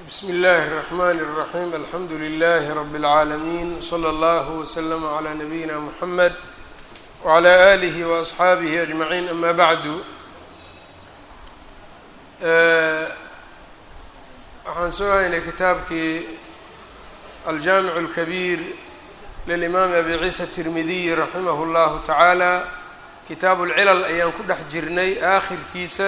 bsm اllh الرحmn الرaحيم alxamdu لlh رb العaalمين slى اllه وsلم عlى نbyina mحmed وعlى آlih وأصxaabih أجمعين ama bعdu waxaan soo haynay kitaabkii aljamiع الكبيr lلإmam abi ciisa التirmidiy raximah اllahu taعaalى kitaab اlcilal ayaan ku dhex jirnay aakhirkiisa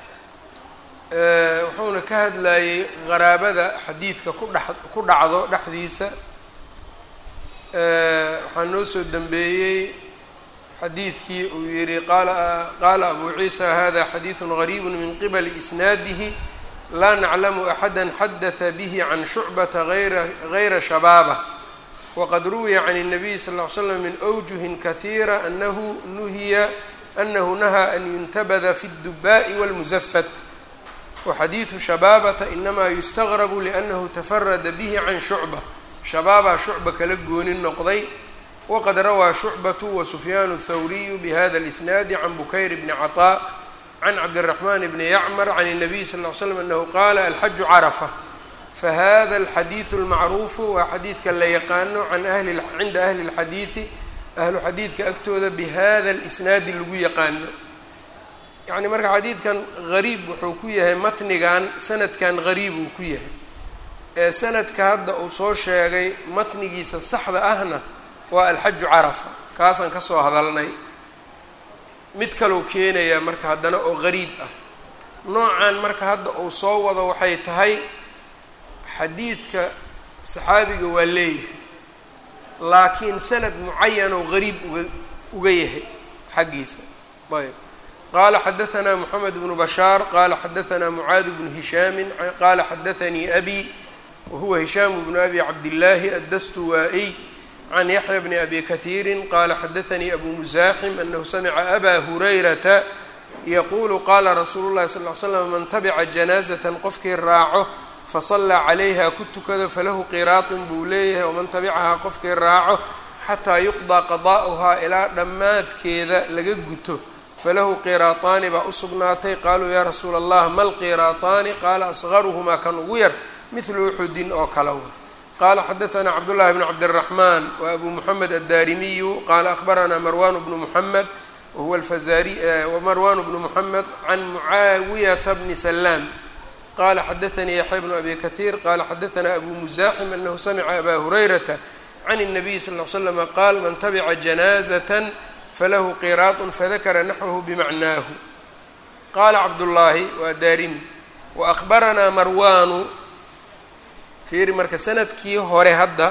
wuxuuna ka hadlayey qaraabada xadiidka ku dhex ku dhacdo dhexdiisa waxaa noo soo dembeeyey xadiidkii uu yihi qaala qaala abu ciisa hada xadiiثu غariib min qibli isnaadihi laa naclamu axada xadaثa bih can shucbata ayra gayra shabaabة waqad ruwiya can الnabiy sal ll ly slam min أwjuhin kahiira anahu nuhiya anahu nahaa an yuntabada fi الdubaaءi wاlmusafat waxadiidu shabaabata inamaa yustagrabu liannahu tafarada bihi can shucba shabaabaa shucba kala gooni noqday waqad rawaa shucbatu wa sufyaanu thawriyu bihada اlisnaadi can bukayr bni caطaa can cabdiraxman bni yacmar can الnabiy sal ly slam anahu qaala alxaju carafa fahada alxadiidu اlmacruufu waa xadiidka la yaqaano can ahli cinda ahli اlxadiidi ahlu xadiidka agtooda bihada اlisnaadi lagu yaqaano yacni marka xadiidkan gariib wuxuu ku yahay matnigan sanadkan gariib uu ku yahay ee sanadka hadda uu soo sheegay matnigiisa saxda ahna waa alxaju carafa kaasaan ka soo hadalnay mid kaleu keenayaa marka haddana oo gariib ah noocan marka hadda uu soo wado waxay tahay xadiidka saxaabiga waa leeyahay laakiin sanad mucayan oo gariib uga uga yahay xaggiisa ayb qala xadaثna mحamed بن bashاar qala xadaثna mعaad بن هishami qala xadaثnii abi wahuwa hishaam بن abi cabdالlahi addastuwaa-y can yaحya bni abi kahiiri qala xadaثnii abu muزaxim anahu samca aba hurayrata yaqulu qala rasuulu الlahi sal ly slam man tabca janaaزaة qofkii raaco faصalaa calayha ku tukado falahu qiraaطun buu leeyahay waman tabicahaa qofkii raaco xataa yuqضىa qada'uhaa ilaa dhammaadkeeda laga guto falahu qiraataani baa u sugnaatay qaaluu yaa rasuula allah ma lqiraataani qaala asgaruhumaa kan ugu yar midlu uxudin oo kale wa qaala xadaثanaa cabdullahi bn cabdالraxmaan wa abu muxamed addaarimiyu qaala akhbaranaa marwan bnu muxamed wahuwa alfazari marwan bnu muxamed can mucaawiyata bni salaam qala xadaثanii yaxya bnu abi kahiir qala xadaثanaa abu muzaxim anahu samca aba hurayrata can الnabiy sal ly slama qaal man tabica janaazat falahu qiraaطun fadakara naxwahu bimacnaahu qaala cabdullaahi waa daarimi wa akhbaranaa marwaanu fiiri marka sanadkii hore hadda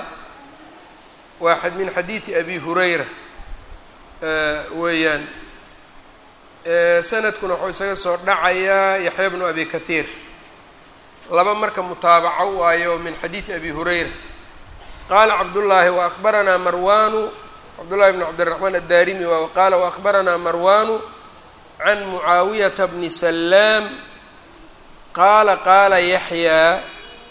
waa min xadiidi abi hurayra weeyaan sanadkuna wuxuu isaga soo dhacayaa yaxya bnu abi kahiir laba marka mutaabaco waayo min xadiidi abi hurayra qaala cabdullaahi wa akhbaranaa marwaanu cbdullahi bn cabdiraxmaan addaarimi qaala waأkhbaranaa marwanu can mucaawiyata bni salaam qaala qaala yaxyaa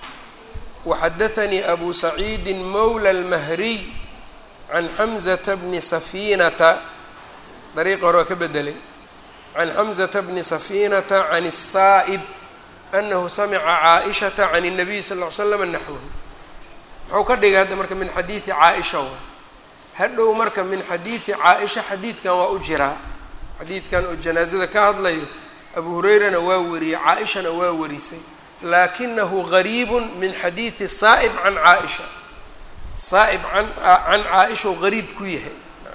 waxadaثanii abu saciidi mowla اlmahriy can xamzata bni safiinata dariiqa hore waa ka bedelay can xamzata bni safiinata can الsaa'ib anahu samica caaئishata can الnabiy sal ly slam naxwahu muxuu ka dhigay hadda marka min xadiidi caaisha wa hadhow marka min xadiidi caa-isha xadiidkan waa u jiraa xadiidkan oo janaazada ka hadlayo abu hurayrana waa wariyey caa-ishana waa warisay laakinahu gariibu min xadiidi saa'ib can caa-isha saa'ib an can caa-ishau gariib ku yahay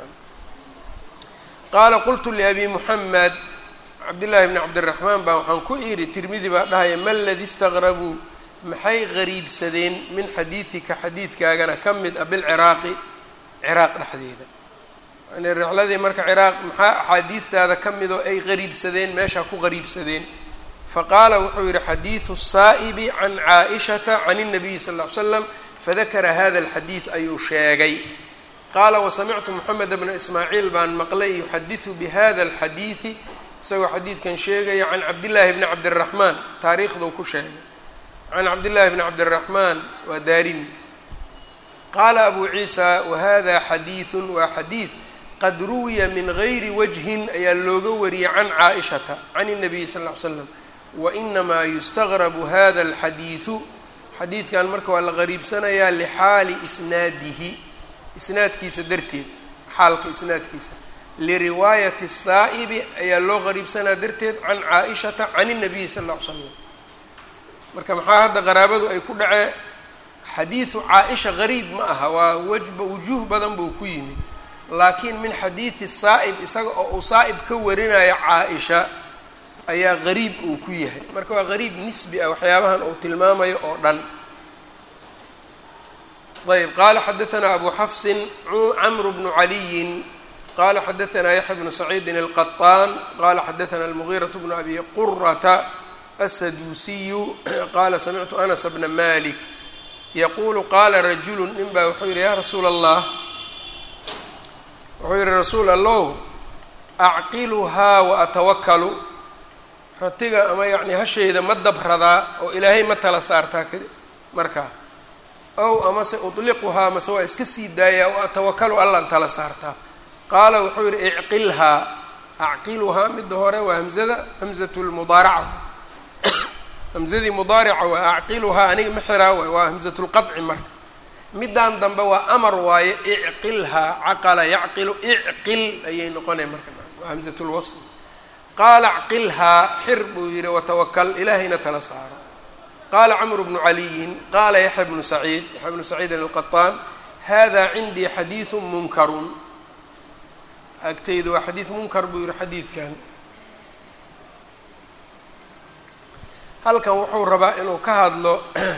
qaala qultu liabi muxamed cabdillaahi bni cabdiraxmaan baa waxaan ku idhi tirmidi baa dhahaya ma ladi istaqrabuu maxay gariibsadeen min xadiidika xadiidkaagana ka mid a bilciraaqi ciraaq dhexdeeda yani rixladii marka ciraaq maxaa axaadiidtaada ka midoo ay qariibsadeen meeshaa ku qariibsadeen faqaala wuxuu yihi xadiidu saa'ibi can caa-ishata can الnabiyi sal ll ly slam fadakara hada alxadiid ayuu sheegay qaala wasamictu moxamed bna ismaaciil baan maqlay yuxadiثu bihada alxadiidi isagoo xadiidkan sheegaya can cabdillaahi bni cabdiraxmaan taariikhduu ku sheegay can cabdillahi bni cabdiraxmaan waa daarimi qaala abu ciisa wahada xadiiثu waa xadiid qad ruwiya min gayri wajhin ayaa looga wariyey can caaishata can الnabiyi sal ly slam wainamaa yustagrabu hada alxadiidu xadiidkan marka waa la qariibsanayaa lixaali isnaadihi isnaadkiisa darteed xaalka isnaadkiisa liriwaayati الsaa'ibi ayaa loo qariibsanaa darteed can caa-ishata can الnabiyi sal ll ly slam marka maxaa hadda qaraabadu ay ku dhacee xadiidu caa-isha gariib ma aha waa wajba wujuuh badan buu ku yimid laakiin min xadiidi saa'ib isaga oo uu saa'ib ka warinayo caa-isha ayaa gariib uu ku yahay marka waa gariib nisbi ah waxyaabahan uu tilmaamayo oo dhan ayb qaala xadaanaa abu xafsin camru bnu caliyin qala xadaanaa yaxya bnu saciidin alqaطaan qala xadaanaa almugiiraة bnu abi qurata aلsaduusiyu qala samictu anas bna malik yaquulu qaala rajulu nin baa wuxuu yihi ya rasuula allah wuxuu yihi rasuul allow acqiluhaa wa atawakalu ratiga ama yacni hashayda ma dabradaa oo ilaahay ma tala saartaa kadi markaa ow amase udliquhaa mase waa iska sii daayaa wa atawakalu allaan tala saartaa qaala wuxuu yihi icqilhaa acqiluhaa midda hore waa hamzada hamzatu lmudaaraca hamzadii mudaarica waa acqiluhaa aniga ma xiraa waay waa hamzatu lqadci marka middan dambe waa amar waaye icqilhaa caqala yacqilu icqil ayay noqonay marka waa hamzatu lwasl qaala acqilhaa xir buu yihi watawakal ilaahayna tala saaro qaala camru bnu caliyin qaala yaxya bnu saciid yaxya bnu saciidin alqaطaan hada cindii xadiidu munkarun agtaydu waa xadiid munkar buu yihi xadiidkan halkan wuxuu rabaa inuu ka hadlo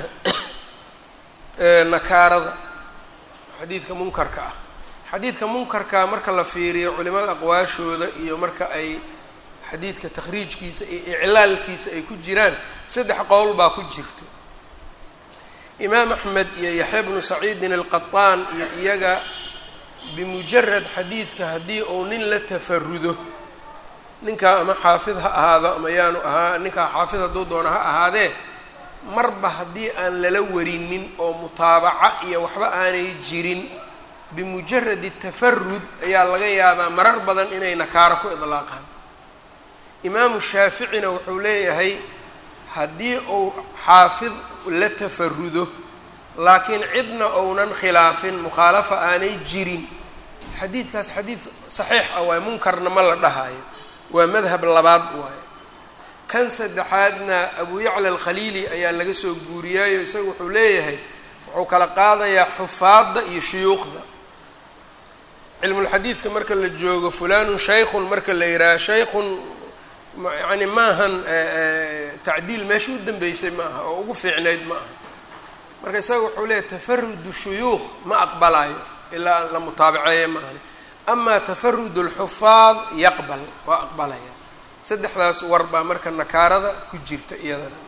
nakaarada xadiidka munkarka ah xadiidka munkarka marka la fiiriyo culimada aqwaashooda iyo marka ay xadiidka takhriijkiisa iyo iclaalkiisa ay ku jiraan saddex qowl baa ku jirto imaam axmed iyo yaxya bnu saciidin alqaطaan iyo iyaga bimujarad xadiidka haddii uu nin la tafarudo ninkaa ama xaafid ha ahaado ama yaanu ahaa ninkaa xaafid hadduu doono ha ahaadee marba haddii aan lala warinin oo mutaabaca iyo waxba aanay jirin bimujaradi tafarud ayaa laga yaabaa marar badan inay nakaaro ku idlaaqaan imaamu shaaficina wuxuu leeyahay haddii uu xaafid la tafarudo laakiin cidna ounan khilaafin mukhaalafa aanay jirin xadiidkaas xadiid saxiix ah waaye munkarna ma la dhahayo waa madhab labaad waaye kan saddexaadna abu yacla alkhaliili ayaa laga soo guuriyaayo isaga wuxuu leeyahay wuxuu kala qaadayaa xufaadda iyo shuyuukhda cilmulxadiidka marka la joogo fulanun shaykhun marka la yidhaaha shaykhun yani maahan tacdiil meesha u dambeysay ma aha oo ugu fiicnayd ma aha marka isaga wuxuu leeyahay tafarudu shuyuukh ma aqbalayo ilaa la mutaabaceeya ma ahani amaa tafarud اlxufaad yaqbal waa aqbalaya saddexdaas war baa marka nakaarada ku jirta iyadana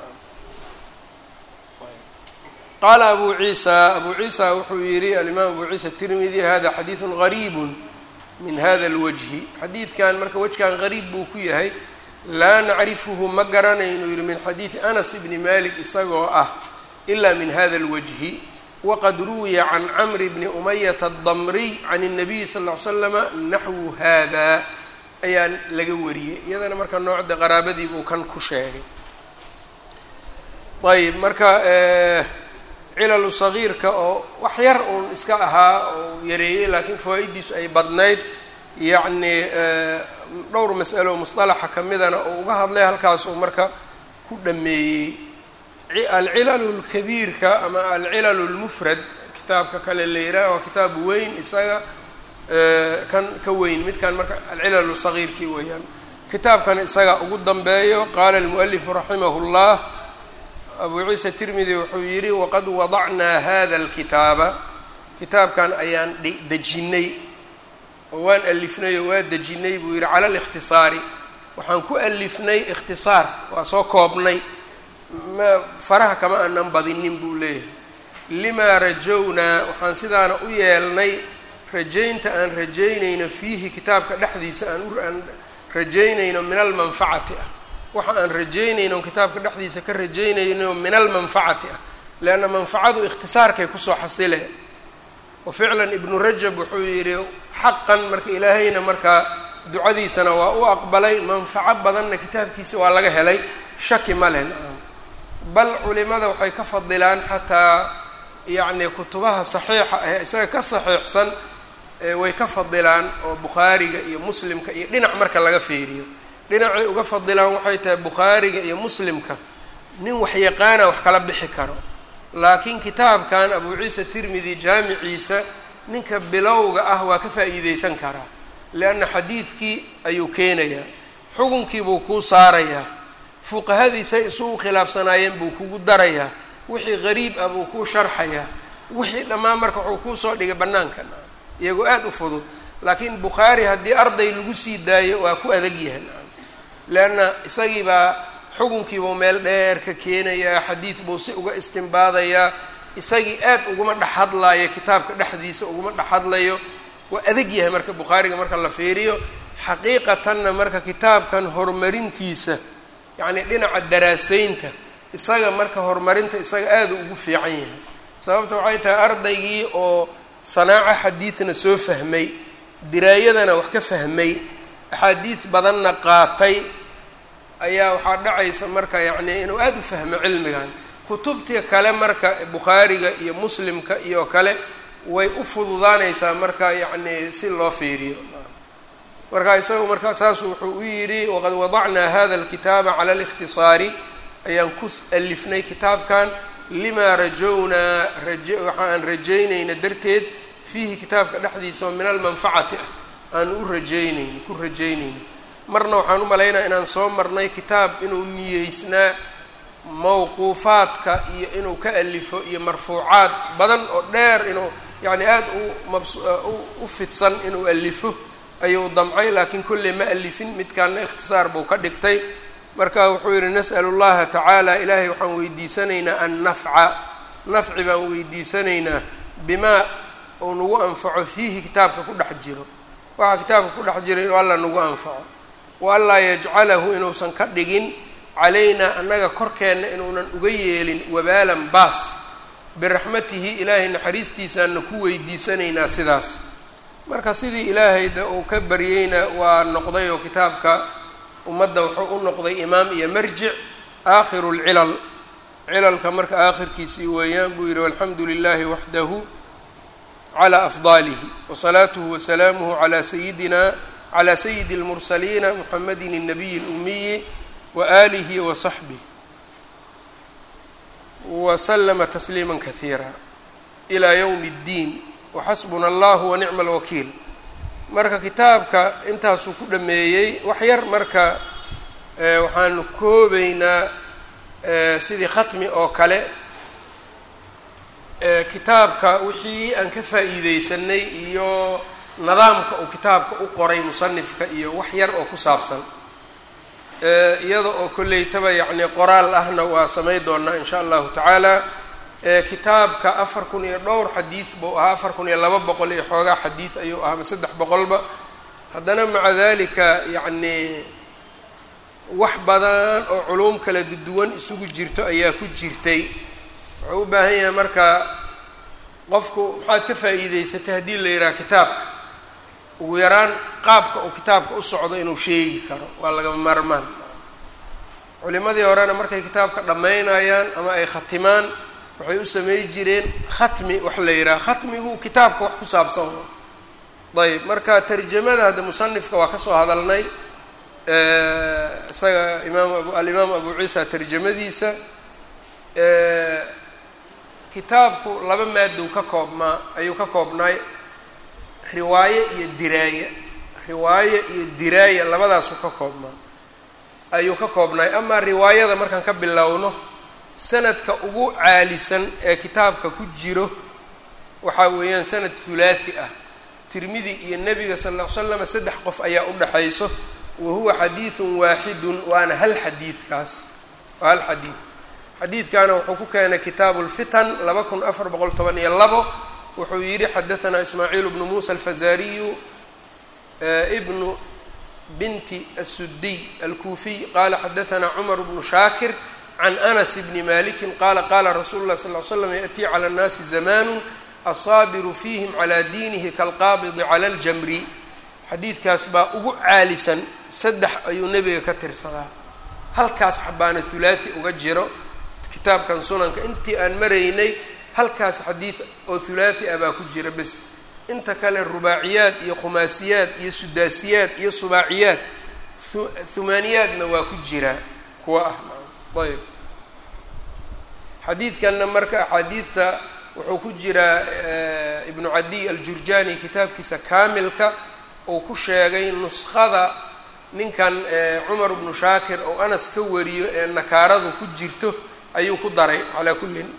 qaala abu ciisa abu ciisa wuxuu yihi alimaam abu ciisa tirmidi hada xadiidu gariib min hada اlwajhi xadiidkan marka wejkan gariib buu ku yahay laa nacrifuhu ma garanaynu yihi min xadiidi anas bni malik isagoo ah ila min hada اlwajhi wqad ruwiya can camri bni umayata adamriy can الnabiyi sal ll ly slama naxwu hada ayaa laga wariyey iyadana marka noocda qaraabadii buu kan ku sheegay ayb marka cilalu sagiirka oo wax yar uun iska ahaa oo yareeyey laakiin fawaa-idiisu ay badnayd yacni dhowr mas'alo musطalaxa kamidana oo uga hadlay halkaas uu marka ku dhameeyey alcilalu lkabiirka ama alcilalu lmufrad kitaabka kale la yidhaha waa kitaab weyn isaga kan ka weyn midkan marka alcilalu sagiirkii weeyaan kitaabkan isaga ugu dambeeyo qaala almualifu raximah اllah abu ciisa tirmidi wuxuu yidhi waqad wadacnaa hada alkitaaba kitaabkan ayaan dejinay oo waan alifnay oo waa dejinay buu yidhi cala alikhtisaari waxaan ku alifnay ikhtisaar waa soo koobnay ma faraha kama aanan badinin buu leeyahay limaa rajownaa waxaan sidaana u yeelnay rajaynta aan rajaynayno fiihi kitaabka dhexdiisa aan aan rajaynayno min almanfacati ah waxa aan rajaynayno kitaabka dhexdiisa ka rajaynayno min almanfacati ah leanna manfacadu ikhtisaarkay kusoo xasileen wa ficlan ibnu rajab wuxuu yidhi xaqan marka ilaahayna markaa ducadiisana waa u aqbalay manfaco badanna kitaabkiisa waa laga helay shaki ma leh nacam bal culimada waxay ka fadilaan xataa yacni kutubaha saxiixa ah isaga ka saxiixsan way ka fadilaan oo bukhaariga iyo muslimka iyo dhinac marka laga fiiriyo dhinacay uga fadilaan waxay tahay bukhaariga iyo muslimka nin waxyaqaana wax kala bixi karo laakiin kitaabkan abu ciisa tirmidi jaamiciisa ninka bilowga ah waa ka faa'iideysan karaa lianna xadiidkii ayuu keenayaa xukunkiibuu kuu saarayaa fuqahadiisay isugu khilaafsanaayeen buu kugu darayaa wixii qariib ah buu kuu sharxayaa wixii dhammaan marka wuxuu kuu soo dhigay bannaanka iyagoo aada u fudud laakiin bukhaari haddii arday lagu sii daayo waa ku adag yahay leanna isagii baa xukunkiibuu meel dheer ka keenayaa xadiid buu si uga istimbaadayaa isagii aad uguma dhex hadlaayo kitaabka dhexdiisa uguma dhex hadlayo waa adag yahay marka bukhaariga marka la fiiriyo xaqiiqatanna marka kitaabkan horumarintiisa yacni dhinaca daraaseynta isaga marka horumarinta isaga aada ugu fiican yahay sababta waxay tahay ardaygii oo sanaaco xadiidna soo fahmay diraayadana wax ka fahmay axaadiid badanna qaatay ayaa waxaa dhacaysa marka yacni inuu aada u fahmo cilmigan kutubtii kale marka bukhaariga iyo muslimka iyo kale way u fududaanaysaa marka yacni si loo fiiriyo marka isaga marka saasu wuxuu u yidhi waqad wadacnaa hada alkitaaba cala alikhtisaari ayaan ku alifnay kitaabkan limaa rajownaa raje waxa aan rajaynayna darteed fiihi kitaabka dhexdiisa oo min almanfacati ah aan u rajaynayni ku rajaynayni marna waxaan u malaynaya inaan soo marnay kitaab inuu niyeysnaa mawquufaadka iyo inuu ka alifo iyo marfuucaad badan oo dheer inuu yacni aada u mabs u fidsan inuu alifo ayuu damcay laakiin kolley ma alifin midkaana ikhtisaar buu ka dhigtay marka wuxuu yidhi nas'alu llaha tacaala ilaahay waxaan weydiisanaynaa an nafca nafci baan weydiisanaynaa bimaa uu nagu anfaco fiihi kitaabka ku dhex jiro waxaa kitaabka ku dhex jira inuu alla nagu anfaco wa anlaa yajcalahu inuusan ka dhigin calaynaa annaga korkeenna inuunan uga yeelin wabaalan baas biraxmatihi ilaahay naxariistiisaana ku weydiisanaynaa sidaas marka sidii ilaahay de uu ka baryeyna waa noqday oo kitaabka ummadda wuxuu u noqday imaam iyo marjic aakhiru lcilal cilalka marka aakhirkiisii weeyaan buu yidhi walxamdu lilahi waxdahu calى afdalihi wasalaatuhu wasalaamuhu calى sayidina calى sayidi اlmursaliina muxamadi الnabiyi اlumiyi waalihi wasaxbih waslama tasliima kahiira ilى ywm اddiin waxasbuna allah wanicma alwakiil marka kitaabka intaasuu ku dhameeyey wax yar marka waxaanu koobeynaa sidii khatmi oo kale kitaabka wixii aan ka faa'iideysanay iyo nidaamka uu kitaabka u qoray musanifka iyo wax yar oo ku saabsan iyada oo kolleytaba yacni qoraal ahna waa samay doonaa in sha allahu tacaala kitaabka afar kun iyo dhowr xadiid buu ahaa afar kun iyo laba boqol iyo xoogaa xadiid ayuu ahaa ma saddex boqolba haddana maca dalika yacni wax badan oo culuum kala duwan isugu jirto ayaa ku jirtay wuxuu u baahan yahay marka qofku maxaad ka faa'iideysatay haddii la yidhaha kitaabka ugu yaraan qaabka uu kitaabka u socdo inuu sheegi karo waa lagama maarmaan culimadii horena markay kitaabka dhammaynayaan ama ay khatimaan waxay u samey jireen khatmi wax la yidhaha khatmigu kitaabka wax ku saabsan ayb marka tarjamada hadda musanifka waa kasoo hadalnay isaga imaam abu alimaam abu ciisa tarjamadiisa kitaabku laba maadow ka koobmaa ayuu ka koobnaay riwaaye iyo diraaye riwaaye iyo diraaya labadaasuu ka koobnaa ayuu ka koobnaay amaa riwaayada markaan ka bilowno sanadka ugu caalisan ee kitaabka ku jiro waxaa weeyaan sanad hulaathi ah tirmidi iyo nebiga sal ll ly slam saddex qof ayaa u dhexayso wa huwa xadiidun waaxidun waana hal xadiidkaas waa hal xadiid xadiidkaana wuxuu ku keenay kitaabu lfitan laba kun afar boqol toban iyo labo wuxuu yidhi xadaanaa ismaaciil bnu muusa alfazariyu ibnu binti asuddiy alkuufiy qaala xadaanaa cumar bnu shaakir can anas bni maliki qaala qaala rasuulu lah sal l slam yaأtii calى اnnaasi zamanu asaabiru fiihim calى diinihi kalqaabidi calى اljamri xadiidkaas baa ugu caalisan saddex ayuu nebiga ka tirsadaa halkaas xabaana hulaati uga jiro kitaabkan sunanka intii aan maraynay halkaas xadiid oo hulaathi ah baa ku jira bes inta kale rubaaciyaad iyo khumaasiyaad iyo sudaasiyaad iyo subaaciyaad humaaniyaadna waa ku jiraa kuwa ah ayb xadiidkanna marka axaadiidta wuxuu ku jiraa ibnu cadiy aljurjani kitaabkiisa kaamilka uu ku sheegay nuskhada ninkan cumar bnu shaakir oo anas ka wariyo ee nakaaradu ku jirto ayuu ku daray calaa kullin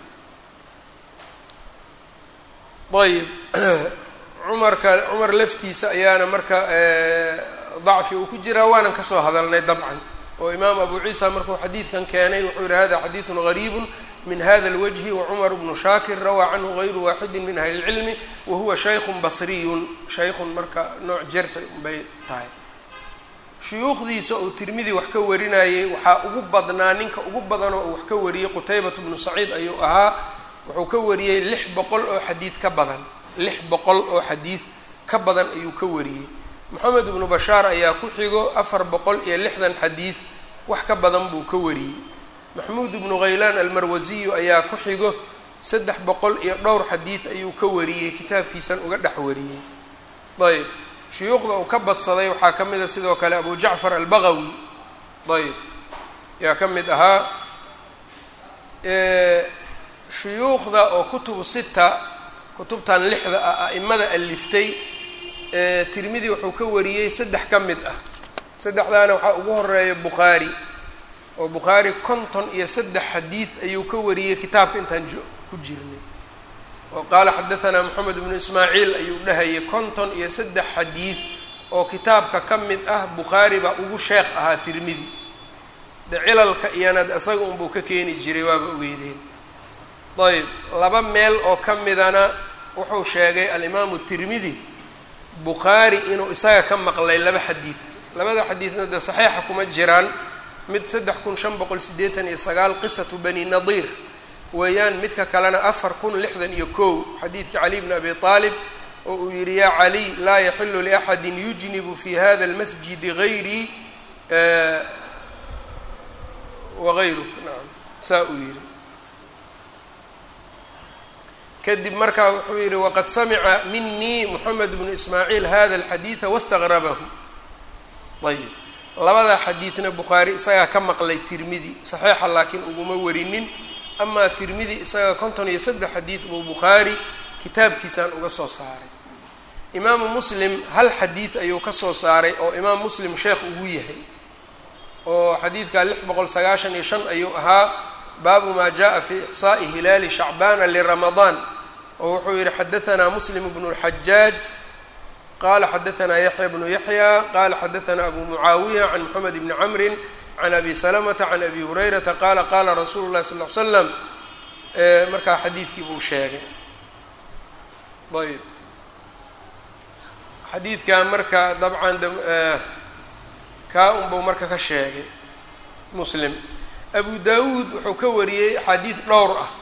ayb cumarka cumar laftiisa ayaana marka dacfi uu ku jiraa waanan kasoo hadalnay dabcan oo imaam abu ciisa markuu xadiidkan keenay wuxuu yihi hada xadiidun gariibun min hada اlwجhi wacumar bnu shaakir rawaa canhu gayru waaxidi min ahli اlcilmi wahuwa shaykun basriyun shaykun marka nooc jarxi bay tahay shuyuukhdiisa uu tirmidi wax ka warinayay waxaa ugu badnaa ninka ugu badanoo uu wax ka wariyey qutaybat bnu saciid ayuu ahaa wuxuu ka wariyey lix boqol oo xadiid ka badan lix boqol oo xadiid ka badan ayuu ka wariyey moxamed ibnu bashaar ayaa ku xigo afar boqol iyo lixdan xadiid wax ka badan buu ka wariyey maxmuud ibnu khaylaan almarwasiyu ayaa ku xigo saddex boqol iyo dhowr xadiid ayuu ka wariyey kitaabkiisan uga dhex wariyey ayb shuyuukhda uu ka badsaday waxaa ka mid a sidoo kale abu jacfar albagawi ayb ayaa ka mid ahaa shuyuukhda oo kutubu sita kutubtan lixda ah a'imada aliftay tirmidi wuxuu ka wariyey saddex ka mid ah saddexdaana waxaa ugu horeeya bukhaari oo bukhaari konton iyo saddex xadiid ayuu ka wariyey kitaabka intaan ku jirnay oo qaala xadahanaa moxamed ibnu ismaaciil ayuu dhahayay konton iyo saddex xadiid oo kitaabka ka mid ah bukhaari baa ugu sheekh ahaa tirmidi de cilalka iyanad isaga unbuu ka keeni jiray waaba ogeydeen ayb laba meel oo ka midana wuxuu sheegay alimaamu tirmidi bukhaari inuu isaga ka maqlay laba xadiid labada xadiidna dee saxiixa kuma jiraan mid saddex kun shan boqol siddeetan iyo sagaal qisatu bani nadiir weeyaan midka kalena afar kun lixdan iyo kow xadiidkii cali bni abi aalib oo uu yihi yaa caliy laa yaxilu liaxadin yujnibu fi hada almasjidi gayrii wagayruk nacam saa uu yihi kadib markaa wuxuu yihi waqad samica minii moxamed bnu ismaaciil hada alxadiida wastaqrabahu ayb labada xadiidna bukhaari isagaa ka maqlay tirmidi saxiixa laakiin uguma warinin amaa tirmidi isaga konton iyo saddex xadiid buu bukhaari kitaabkiisaan uga soo saaray imaamu muslim hal xadiid ayuu ka soo saaray oo imaam muslim sheekh ugu yahay oo xadiidka lix boqol sagaashan iyo shan ayuu ahaa baabu maa jaءa fi ixsaaءi hilaali shacbaana liramadaan oo wuxuu yihi xadahanaa muslim bnu اlxajaaj qala xadahanaa yaxya bnu yaxya qala xadahanaa abu mucaawiya can moxamed bni camrin can abi salamata can abi hurayrata qaala qaala rasuulu llahi sal l slam markaa xadiidkii buu sheegay ayb xadiidkan marka dabcan kaa unbuu marka ka sheegay muslim abu dawuud wuxuu ka wariyey axaadiid dhowr ah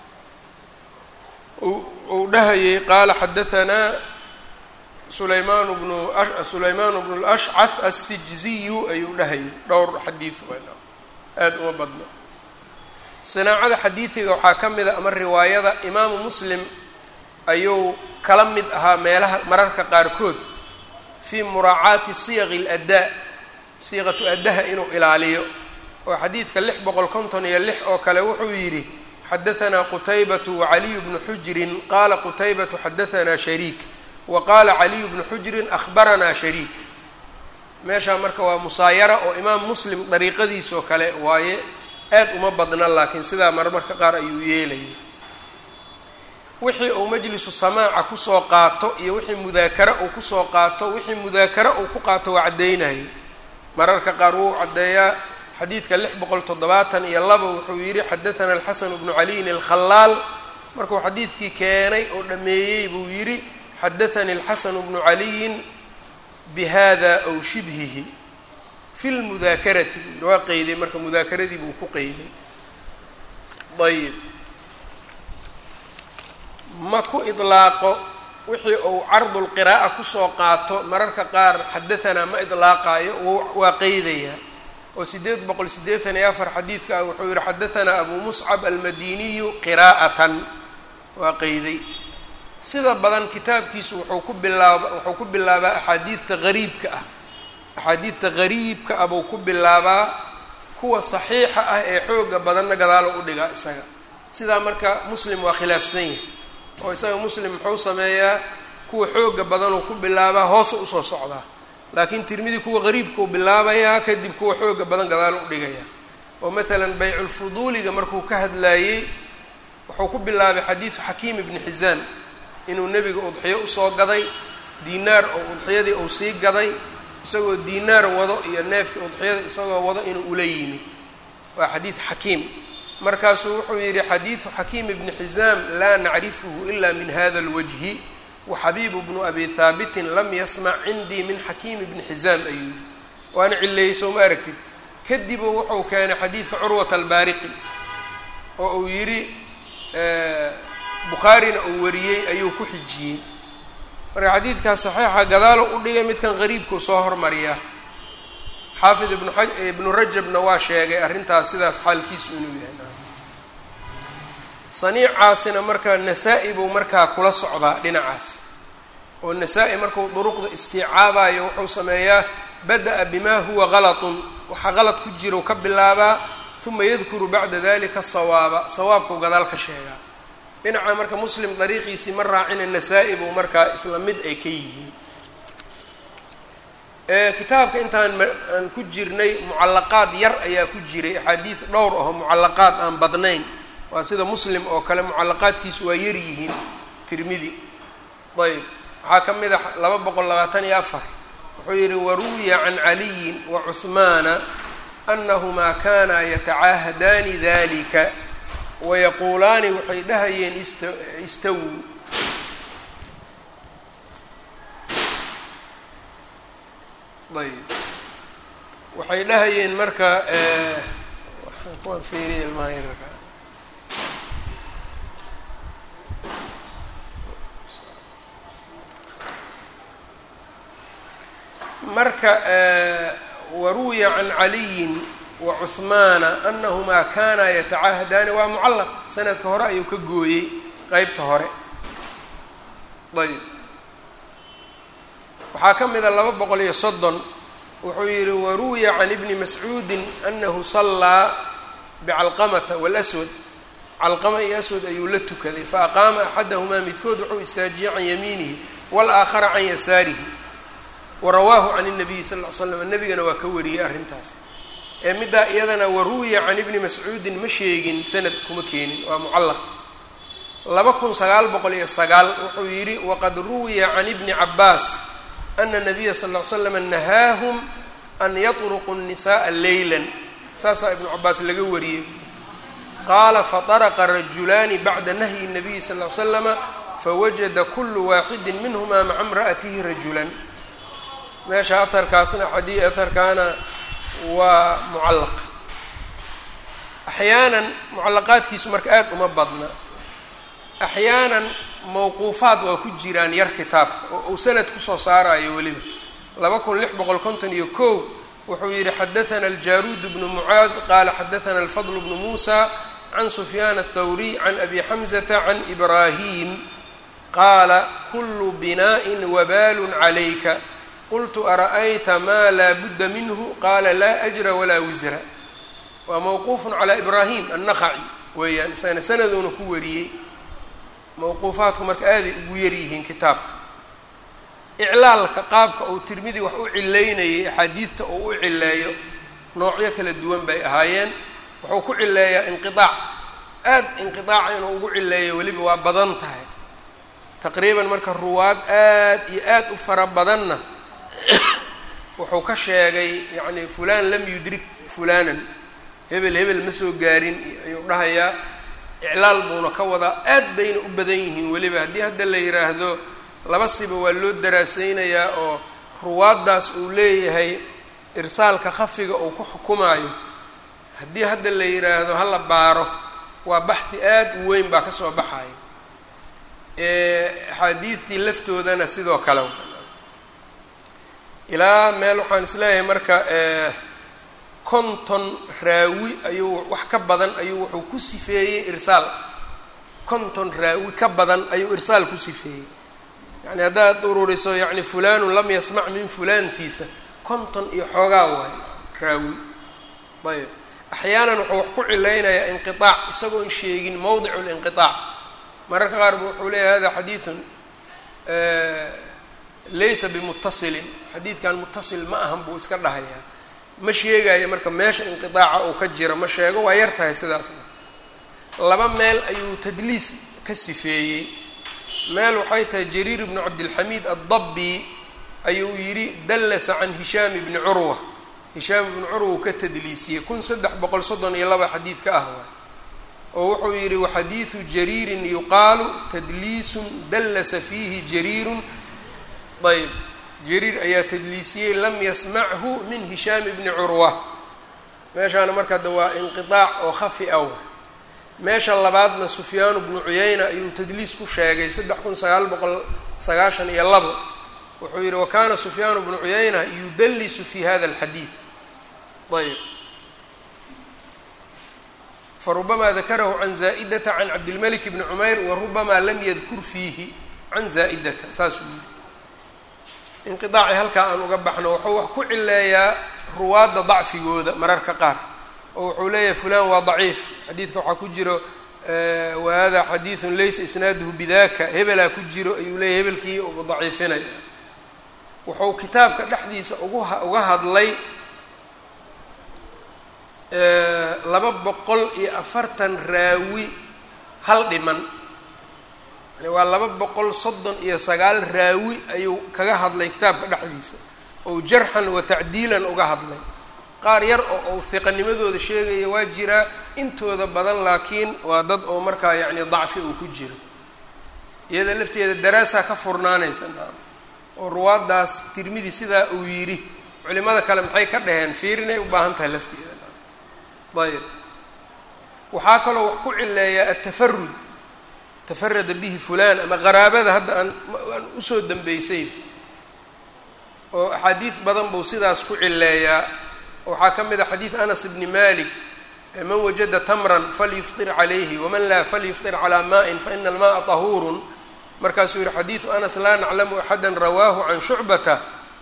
uu dhahayay qaala xadahanaa sulaymaan bnu sulaymaan bnu lashcath assijziyu ayuu dhahayay dhowr xadiid aada uma badno sinaacada xadiidiga waxaa ka mid a ama riwaayada imaamu muslim ayuu kala mid ahaa meelaha mararka qaarkood fii muraacaati siyaqi اladdaa siiqatu addaha inuu ilaaliyo oo xadiidka lix boqol konton iyo lix oo kale wuxuu yidhi xadahanaa qutaybatu wacaliyu bnu xujrin qaala qutaybatu xadahanaa shariik wa qaala caliyu bnu xujrin ahbaranaa shariik meeshaa marka waa musaayara oo imaam muslim dariiqadiisoo kale waaye aad uma badna laakiin sidaa marmarka qaar ayuu yeelayay wixii uu majlisu samaaca kusoo qaato iyo wixii mudaakara uu kusoo qaato wixii mudaakara uu ku qaato waa caddaynayay mararka qaar wuu caddeeyaa xadiidka lix boqol toddobaatan iyo laba wuxuu yidhi xadathana alxasan bnu caliyin alkhalaal markuu xadiidkii keenay oo dhameeyey buu yidhi xadathani alxasanu bnu caliyin bihada aw shibhihi fi lmudaakarati buu yidhi waa qeyday marka mudaakaradii buu ku qeyday ayib ma ku idlaaqo wixii uu cardulqiraa'a kusoo qaato mararka qaar xadahanaa ma idlaaqaayo waa qeydayaa oo sideed boqol sideetan iyo afar xadiidka ah wuxuu yihi xadahanaa abu muscab almadiniyu qiraa'atan waa qeyday sida badan kitaabkiisu wuxuu ku bilaaba wuxuu ku bilaabaa axaadiidta gariibka ah axaadiidta gariibka ah buu ku bilaabaa kuwa saxiixa ah ee xooga badanna gadaalo u dhigaa isaga sidaa marka muslim waa khilaafsan yahay oo isaga muslim muxuu sameeyaa kuwa xooga badanuu ku bilaabaa hoosa usoo socdaa laakiin tirmidi kuwa qariibkuu bilaabayaa kadib kuwa xooga badan gadaalo u dhigaya oo matalan bayculfuduuliga markuu ka hadlaayey wuxuu ku bilaabay xadiidu xakiim ibni xisaan inuu nebiga udxiyo usoo gaday diinaar oo udxiyadii uu sii gaday isagoo diinaar wado iyo neefkii udxiyada isagoo wado inuu ula yimid waa xadiid xakiim markaasuu wuxuu yidhi xadiidu xakiim ibni xisaam laa nacrifuhu ila min hada alwajhi waxabiibu bnu abi haabitin lam yasmac cindii min xakiim ibni xisaam ayuu yihi waana cileeyey soo ma aragtid kadibu wuxuu keenay xadiidka curwat albaariqi oo uu yidhi bukhaarina uu wariyey ayuu ku xijiyey marka xadiidkaas saxiixa gadaalo u dhigay midkan qariibkuu soo hormariyaa xaafid ibnu a ibnu rajabna waa sheegay arrintaas sidaas xaalkiisu inuu yahay saniicaasina marka nasaa-i buu markaa kula socdaa dhinacaas oo nasaa-i markuu duruqda istiicaabayo wuxuu sameeyaa bada-a bimaa huwa galatun waxaa qalad ku jiro ka bilaabaa uma yadkuru bacda dalika sawaaba sawaabkuu gadaal ka sheegaa dhinaca marka muslim dariiqiisii ma raacina nasaa-i buu markaa isla mid ay ka yihiin kitaabka intaan aan ku jirnay mucallaqaad yar ayaa ku jiray axaadiid dhowr aho mucallaqaad aan badnayn waa sida muslim oo kale mucallaqaadkiisu waa yar yihiin tirmidi ayb waxaa ka mid a laba boqol labaatan iyo afar wuxuu yihi waruwiya can caliyin wa cuhmaana anahumaa kanaa yatacaahadaani dalika wayaquulaani waxay dhahayeen ist istawuu ayb waxay dhahayeen marka waxaan kuwaan fiiriya ilmaha yararka marka waruwiya can caliyin wa cuhmaana anahumaa kanaa yatacaahadaani waa mucallaq sanadka hore ayuu ka gooyey qeybta hore ayb waxaa ka mida laba boqol iyo soddon wuxuu yihi waruwiya can ibni mascuudin anahu sallaa bicalqamata walaswad calqama iyo aswad ayuu la tukaday faaqaama axadahumaa midkood wuxuu istaajiyey can yamiinihi waalaakhara can yasaarihi warawaahu can الnabiyi sal ll ly slam nebigana waa ka wariyey arrintaas ee middaa iyadana waruwiya can ibni mascuudin ma sheegin sanad kuma keenin waa mucallaq laba kun sagaal boqol iyo sagaal wuxuu yidhi waqad ruwiya can ibni cabaas ana nabiya sal ll ly slam nahaahum an yatruqu الnisaءa leyla saasaa ibnu cabaas laga wariyey qaala faطaraqa rajulaani bacda nahyi الnabiyi sal ly slama fawajada kulu waaxidi minhuma maca imra'atihi rajulan meesha aharkaasna xadii aharkaana waa mucallaq axyaanan mucallaqaadkiisu marka aada uma badna axyaanan mawquufaad waa ku jiraan yar kitaabka oo uu sanad kusoo saarayo weliba laba kun lix boqol konton iyo kow wuxuu yihi xadathana aljaruud bnu mucaad qaala xadathana alfadl bnu muusa can sufyaan athawriy can abi xamzata can ibraahim qaala kulu binaaءin wabaalun calayka qultu ara'ayta maa laa budda minhu qaala laa ajra walaa wisra waa mawquufun calaa ibraahim annaqaci weeyaan isagana sanaduuna ku wariyey mawquufaadku marka aaday ugu yaryihiin kitaabka iclaalka qaabka uu tirmidi wax u cileynayay axaadiidta uu u cileeyo noocyo kala duwan bay ahaayeen wuxuu ku cileeyaa inqiaac aad inqiaaca inuu ugu cileeyo weliba waa badan tahay taqriiban marka ruwaad aad iyo aad u fara badanna wuxuu ka sheegay yacni fulaan lam yudrik fulaanan hebel hebel ma soo gaarin ayuu dhahayaa iclaal buuna ka wadaa aad bayna u badan yihiin weliba haddii hadda la yidhaahdo laba siba waa loo daraaseynayaa oo ruwaaddaas uu leeyahay irsaalka khafiga uu ku xukumaayo haddii hadda la yidhaahdo hala baaro waa baxdi aad u weyn baa kasoo baxaya axaadiidtii laftoodana sidoo kale ilaa meel waxaan isleeyahay marka konton raawi ayuu wax ka badan ayuu wuxuu ku sifeeyey irsaal konton raawi ka badan ayuu irsaal ku sifeeyey yani haddaad ururiso yani fulanun lam yasmac min fulaantiisa konton iyo xoogaa waay raawi ayb axyaanan wuxuu wax ku cilaynayaa inqiaac isagoon sheegin mowdicu linqiaac mararka qaar bu wuxuu leeyahy hada xadiidun laysa bimuttasilin xadiidkan muttasil ma ahan buu iska dhahayaa ma sheegayo marka meesha inqiaaca uu ka jiro ma sheego waa yar tahay sidaasna laba meel ayuu tadliis ka sifeeyey meel waxay tahay jariir ibnu cabdilxamiid addabbi ayuu yidhi dallasa can hishaam ibni curwa hishaam ibni curwa uu ka tadliisiyey kun saddex boqol soddon iyo laba xadiid ka ah waay oo wuxuu yidhi waxadiidu jariirin yuqaalu tadliisun dallasa fiihi jariirun ayb jariir ayaa tadliisiyey lam yasmachu min hishaam ibni curwa meeshaana marka de waa inqiaac oo khafi ah meesha labaadna sufyaanu bnu cuyayna ayuu tadliis ku sheegay saddex kun sagaal boqol sagaashan iyo labo wuxuu yihi wakana sufyaanu bnu cuyayna yudallisu fi hada alxadiid ayb farubama dakarahu can zaa'idata can cabdilmalik bni cumayr warubama lam yadkur fiihi can zaa'idata saasuu yihi inqiaaci halkaa aan uga baxno wuxuu wax ku cileeyaa ruwaadda dacfigooda mararka qaar oo wuxuu leeyahay fulan waa daciif xadiidka waxaa ku jiro wa hada xadiidun laysa isnaaduhu bidaka hebelaa ku jiro ayuu leeyahy hebelkii ugu daciifinaya wuxuu kitaabka dhexdiisa ugu uga hadlay laba boqol iyo afartan raawi hal dhiman yani waa laba boqol soddon iyo sagaal raawi ayuu kaga hadlay kitaabka dhexdiisa ou jarxan wa tacdiilan uga hadlay qaar yar oo ou hiqanimadooda sheegaya waa jiraa intooda badan laakiin waa dad oo markaa yacni dacfi uu ku jiro iyada lafteeda daraasaa ka furnaanaysa naam oo ruwaaddaas tirmidi sidaa uu yidhi culimada kale maxay ka dhaheen fiirinay u baahan tahay lafteeda ayb waxaa kaloo wax ku cileeyaa atafarud tafarada bihi fulan ama qaraabada hadda aan aan usoo dambeysay oo axaadiid badan buu sidaas ku cileeyaa waxaa ka mid a xadiid anas bni malik man wajada tamran falyufطir calayhi waman laa falyufطir calaa maءin faina almaءa طahuurun markaasuu yihi xadiidu anas laa naclamu axada rawaahu can shucbata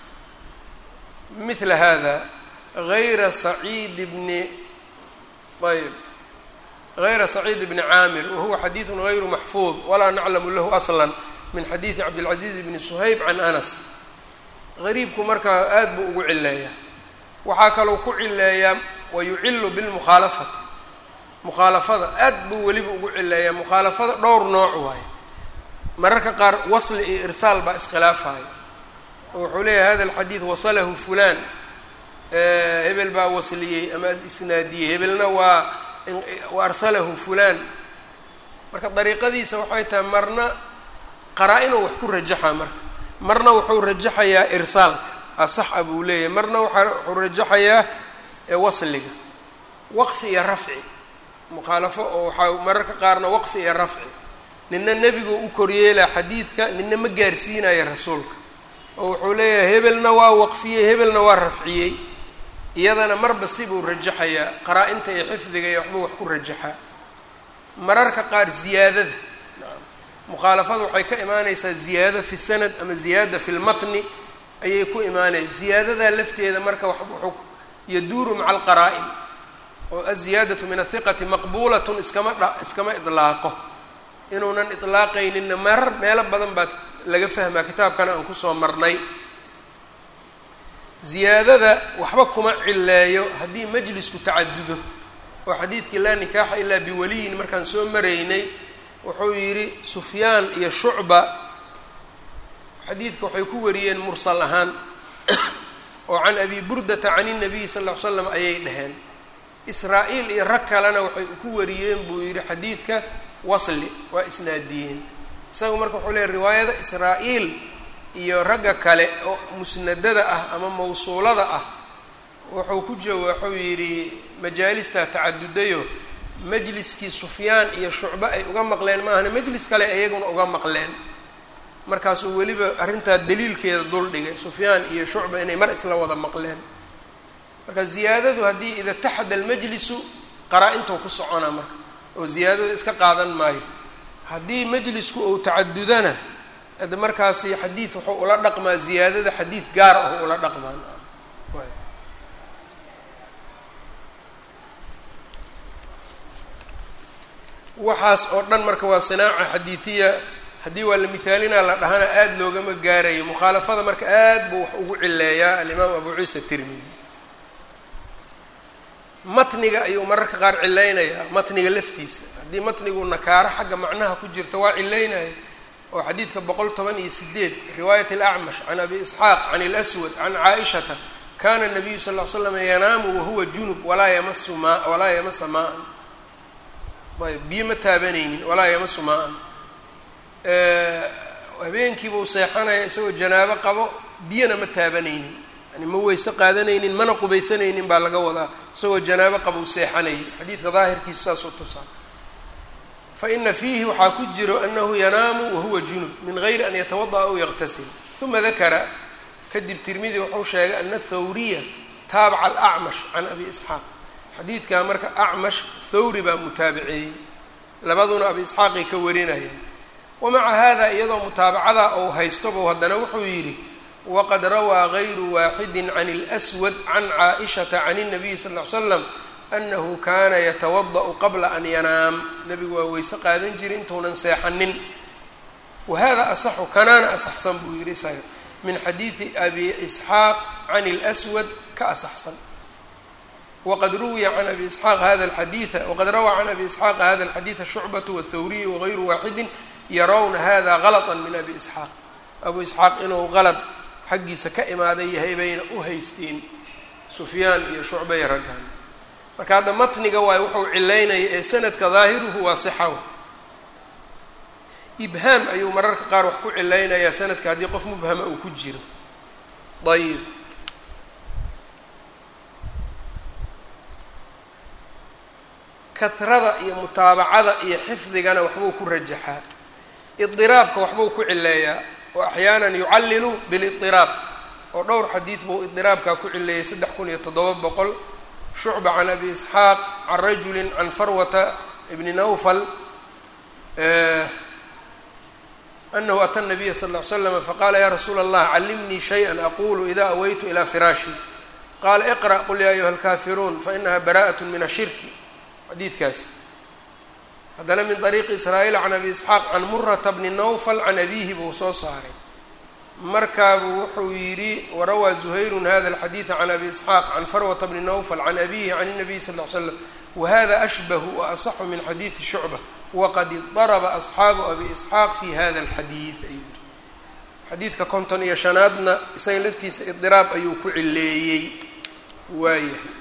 mila hada gayra saciid bni ayb غayra سacيid bni caamir wahuwa xadiiث غayru maxfuuظ walaa naclamu lahu asla min xadiiثi cabdالcaزiiz bni shayb can anas غariibku markaa aad buu ugu cileeyaa waxaa kalou ku cileeyaa wayucilu biاlmukhaalafati mukhaalafada aad buu weliba ugu cileeyaa mukhaalafada dhowr nooc waaye mararka qaar wasli iyo irsaal baa iskhilaafaya oo wuxuu leeyahay hada اlxadiiث wasalahu fulan hebel baa wasliyey ama isnaadiyey hebelna waa waarsalahu fulaan marka dariiqadiisa waxay tahay marna qaraa-inuu wax ku rajaxaa marka marna wuxuu rajaxayaa irsaalka asaxa buu leeyahay marna waaa wuxuu rajaxayaa wasliga waqfi iyo rafci mukhaalafo oo waxaa mararka qaarna waqfi iyo rafci nina nebigoo u koryeelaa xadiidka nina ma gaarsiinaya rasuulka oo wuxuu leeyahay hebelna waa waqfiyey hebelna waa rafciyey iyadana marba sibuu rajaxayaa qaraa-inta iyo xifdiga iyo waxbuu wax ku rajaxaa mararka qaar ziyaadada mukhaalafada waxay ka imaaneysaa ziyaado fi sanad ama ziyaada fi lmatni ayay ku imaanaya ziyaadadaa lafteeda marka wuxuu yaduuru maca alqaraa-in oo aziyaadatu min athiqati maqbuulatun iskama dha iskama idlaaqo inuunan idlaaqayninna marar meelo badan baad laga fahmaa kitaabkana aan kusoo marnay ziyaadada waxba kuma cileeyo haddii majlisku tacadudo oo xadiidkii laa nikaaxa ilaa biwaliyin markaan soo maraynay wuxuu yidhi sufyaan iyo shucba xadiidka waxay ku wariyeen mursal ahaan oo can abi burdata can inabiyi sal ll ly slam ayay dhaheen israa-iil iyo rag kalena waxay ku wariyeen buu yidhi xadiidka wasli waa isnaadiyeen isaga marka wuxuu leeyahy riwaayada israa-iil iyo ragga kale oo musnadada ah ama mawsuulada ah wuxuu ku jawa wuxuu yidhi majaalistaa tacadudayo majliskii sufyaan iyo shucbe ay uga maqleen maahana majlis kale iyaguna uga maqleen markaasuu weliba arrintaa daliilkeeda dul dhigay sufyaan iyo shucba inay mar isla wada maqleen marka ziyaadadu haddii ida taxada almajlisu qaraa-intuu ku soconaa marka oo ziyaadada iska qaadan maayo haddii majlisku uu tacadudana ade markaasi xadiid wuxuu ula dhaqmaa ziyaadada xadiid gaar ah ula dhaqmaan waxaas oo dhan marka waa sinaaca xadiidiya haddii waa la mihaalinaa la dhahana aada loogama gaarayo mukhaalafada marka aad buu wax ugu cileeyaa alimaam abu ciisa tirmidi matniga ayuu mararka qaar cilaynayaa matniga laftiisa haddii matnigu nakaaro xagga macnaha ku jirto waa cilaynaya oo xadiidka boqol toban iyo sideed riwaayat alacmash can abi isxaaq can اlswad can caaishata kana nabiyu sal l slam yanaamu wahuwa junub walaa yamasu maa walaa yamasa maa-an ayb biyo ma taabanaynin walaa yamasu maa-an habeenkiibuu seexanaya isagoo janaabo qabo biyona ma taabanaynin yani ma weyse qaadanaynin mana qubaysanaynin baa laga wadaa isagoo janaabo qabou seexanayay xadiidka daahirkiisu saasoo tusaa fa ina fiihi waxaa ku jiro anahu yanaamu wahuwa junub min gayri an yatawada'a aw yaqtasil uma dakara kadib tirmidi wuxuu sheegay ana thawriya taabaca alacmash can abi isxaaq xadiidkaa marka acmash thawri baa mutaabiceeyey labaduna abi isxaaqay ka warinayaan wamaca hada iyadoo mutaabacada ou haystobu haddana wuxuu yidhi waqad rawaa gayru waaxidi can اlswad can caaishata can الnabiyi sal ly slam anahu kana yatawada'u qabla an yanaam nabigu waa weyse qaadan jiray intuunan seexanin wahada asaxu kanaana asaxsan buu yidhi isaga min xadiidi abi isxaaq can اlswad ka asaxsan wqad ruwiya can abi isxaaq hada xadiia waqad rawaa can abi isxaaq hada alxadiida shucbatu wاthawriyu wagayru waaxidi yarawna hada galطa min abi isxaaq abu isxaaq inuu qalad xaggiisa ka imaaday yahay bayna u haysteen sufyaan iyo shucba iyo raggan marka hadda matniga waay wuxuu cilaynaya ee sanadka daahiruhu waa sixaw ibhaam ayuu mararka qaar wax ku cilaynayaa sanadka haddii qof mubhama uu ku jiro ayb kahrada iyo mutaabacada iyo xifdigana waxbuu ku rajaxaa idiraabka waxbuu ku cileeyaa oo axyaanan yucallilu bilidiraab oo dhowr xadiid buu idiraabkaa ku cileeyay saddex kun iyo toddoba boqol shucba can abi isxaaq can rajuli can farwata bni nawfal anahu ata nabiya sal ll ly slam faqala ya rasuula allah callimnii shayئa aqulu ida awaytu ilى firaashi qala iqra' qul ya ayuha alkafiruun fainaha bara'at min ashirki xadiidkaas haddana min طariiqi israa'iil can abi isxaaq can murata bni nawfal can abihi buu soo saaray markaabuu wuxuu yidhi warawaa zuhayrun hada alxadiida can abi isxaaq can farwata bni nawfal can abihi can الnabiy sal ly slam wahada ashbahu waasaxu min xadiidi shucba waqad idaraba asxaabu abi isxaaq fi hada alxadiid ayuu yihi xadiidka konton iyo shanaadna isaga laftiisa idiraab ayuu ku cileeyey waayahay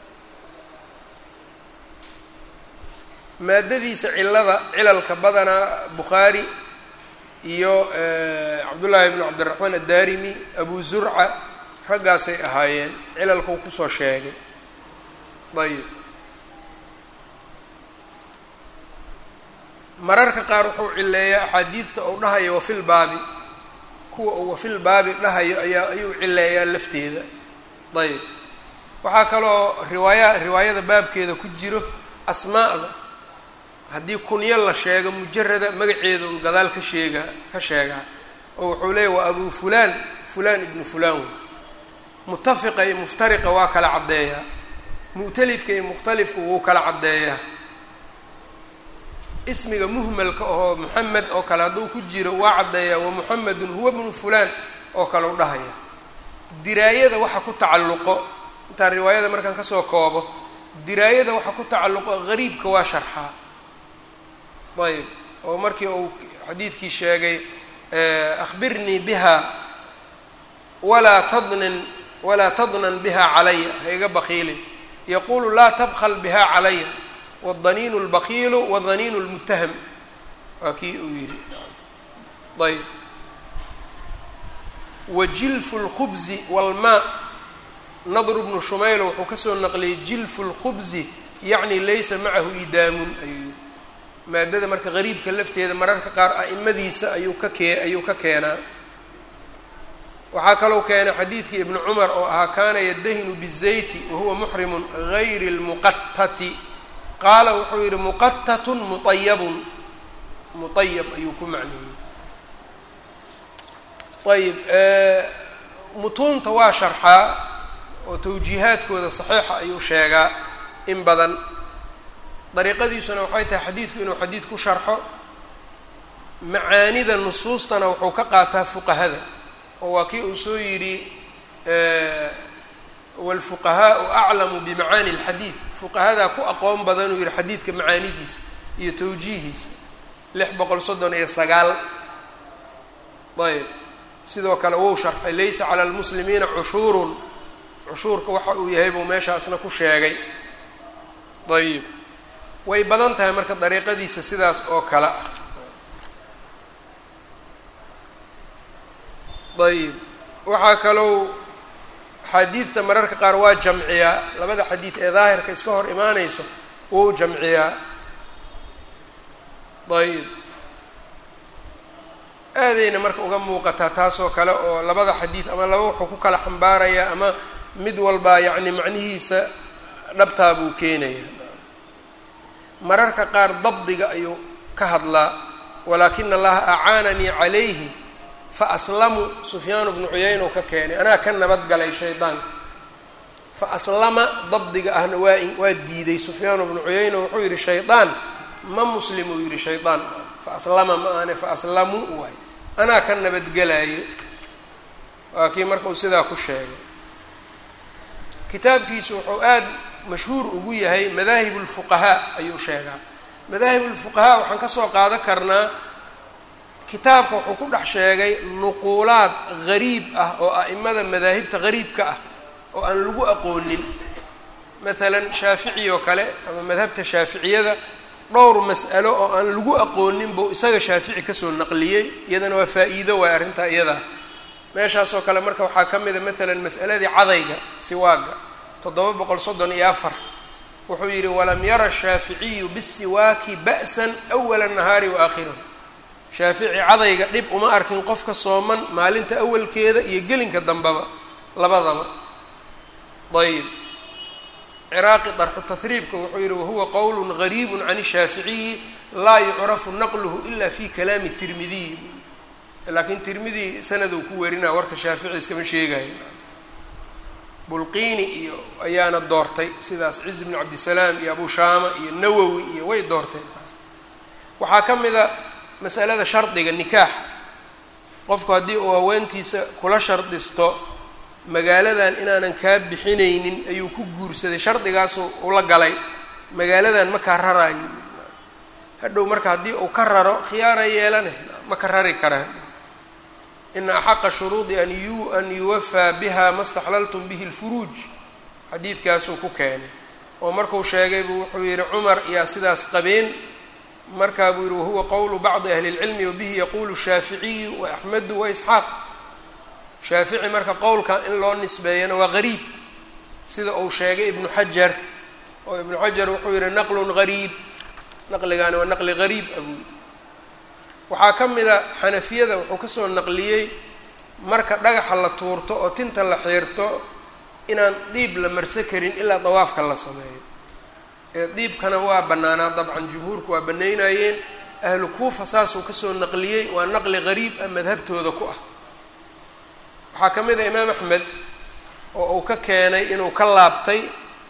maadadiisa cilada cilalka badanaa bukhaari iyo cabdullaahi bnu cabdiraxmaan addarimi abu zurca raggaasay ahaayeen cilalkau kusoo sheegay ayib mararka qaar wuxuu cileeyaa axaadiidta ou dhahayo wafil baabi kuwa uu wafil baabi dhahayo ayaa ayuu cileeyaa lafteeda ayib waxaa kaloo riwaaya riwaayada baabkeeda ku jiro asmaa'da haddii kunyo la sheego mujarada magaceedu gadaal ka sheega ka sheegaa oo wuxuu leeyahy waa abu fulaan fulaan ibnu fulaan wey mutafiqa iyo muftariqa waa kala caddeeyaa mu'talifka iyo mukhtalifka wuu kala caddeeyaa ismiga muhmalka oo moxamed oo kale hadduu ku jiro waa caddeeyaa wa muxamedun huwa bnu fulaan oo kale u dhahaya diraayada waxa ku tacalluqo intaan riwaayada markaan kasoo koobo diraayada waxa ku tacalluqo gariibka waa sharxaa ayb oo markii uu xadiidkii sheegay akhbirnii biha walaa tadnin walaa tadnan biha calaya ha iga bakiilin yaqulu laa tabkl biha calaya wاdaniin اlbakiilu wadaniin اlmutaham waa kii uu yihi ayb wajilfu اlkhubzi wاlmaa nadr bnu shumayl wuxuu kasoo naqliyey jilfu اlkhubzi yacni laysa macahu idaamun ayuu yihi maadada marka qariibka lafteeda mararka qaar a'imadiisa ayuu ka kee ayuu ka keenaa waxaa kalou keenay xadiidkii ibnu cumar oo ahaa kaana yadahinu bizayti wahuwa muxrimun gayri lmuqatati qaala wuxuu yidhi muqatatun muayabun muayab ayuu ku macneeyey ayib mutuunta waa sharxaa oo tawjiihaadkooda saxiixa ayuu sheegaa in badan dariiqadiisuna waxay tahay xadiidku inuu xadiid ku sharxo macaanida nusuustana wuxuu ka qaataa fuqahada oo waa kii uu soo yidhi wاlfuqahaau aclamu bimacaani اlxadiid fuqahadaa ku aqoon badan uu yihi xadiidka macaanidiisa iyo tawjiihiisa lix boqol soddon iyo sagaal ayb sidoo kale wou sharxay laysa calى اlmuslimiina cushuurun cushuurka waxa uu yahay buu meeshaasna ku sheegay ayib way badan tahay marka dariiqadiisa sidaas oo kale ah ayib waxaa kalou xadiidta mararka qaar waa jamciyaa labada xadiid ee daahirka iska hor imaanayso wou jamciyaa ayib aadayna marka uga muuqataa taasoo kale oo labada xadiid ama laba wuxuu ku kala xambaarayaa ama mid walba yacni macnihiisa dhabtaa buu keenayaa mararka qaar dabdiga ayuu ka hadlaa walaakina allaha acaananii calayhi fa aslamu sufyaanu bnu cuyayna u ka keenay anaa ka nabadgalay shaydaanka fa aslama dabdiga ahna waa waa diiday sufyaanu bnu cuyayna wuxuu yidhi shaydaan ma muslim uu yidhi shaydaan fa aslama ma ahne fa aslamu waay anaa ka nabadgelaayo waa kii marka uu sidaa ku sheegay kitaabkiisu wuxuu aada mashhuur ugu yahay madaahib lfuqahaa ayuu sheegaa madaahib lfuqahaa waxaan kasoo qaadan karnaa kitaabka wuxuu ku dhex sheegay nuquulaad gariib ah oo a'imada madaahibta gariibka ah oo aan lagu aqoonin maalan shaafici oo kale ama madhabta shaaficiyada dhowr mas'alo oo aan lagu aqoonin buu isaga shaafici kasoo naqliyey iyadana waa faa-iido waay arrintaa iyadaa meeshaasoo kale marka waxaa ka mida maalan mas'aladii cadayga siwaaga toddoba boqol soddon iyo afar wuxuu yidhi walam yara shaaficiyu bisiwaaki ba'san awala nahaari wa aakhirahu shaafici cadayga dhib uma arkin qofka sooman maalinta awalkeeda iyo gelinka dambeba labadaba ayib ciraaqi darxu tahriibka wuxuu yihi wahuwa qowl gariib can shaaficiyi laa yucrafu naqluhu ila fi kalaami tirmidiyi laakiin tirmidi sanaduu ku werinaa warka shaafici iskama sheegayo bulqiini iyo ayaana doortay sidaas ciz bnu cabdisalaam iyo abu shaama iyo nawowi iyo way doorteen taas waxaa ka mid a masalada shardiga nikaax qofku haddii uu haweentiisa kula shardisto magaaladan inaanan kaa bixinaynin ayuu ku guursaday shardigaasu ula galay magaaladan ma kaa raraayo hadhow marka haddii uu ka raro khiyaara yeelane ma ka rari karaan ina axaqa shuruudi an yu an yuwafaa biha ma staxlaltum bihi lfuruuj xadiidkaasuu ku keenay oo markuu sheegay buu wuxuu yihi cumar yaa sidaas qabeen markaa buu yihi wahuwa qowlu bacdi ahli اlcilmi wabihi yaquulu shaaficiyu wa axmedu wa isxaaq shaafici marka qowlka in loo nisbeeyana waa gariib sida uu sheegay ibnu xajar oo ibnu xajar wuxuu yihi naqlun gariib naqligaani waa naqli gariib abuu waxaa ka mid a xanafiyada wuxuu kasoo naqliyey marka dhagaxa la tuurto oo tinta la xiirto inaan diib la marso karin ilaa dawaafka la sameeyo ee diibkana waa bannaanaa dabcan jumhuurku waa banaynayeen ahlu kuufa saasuu kasoo naqliyey waa naqli gariib ah madhabtooda ku ah waxaa ka mid a imaam axmed oo uu ka keenay inuu ka laabtay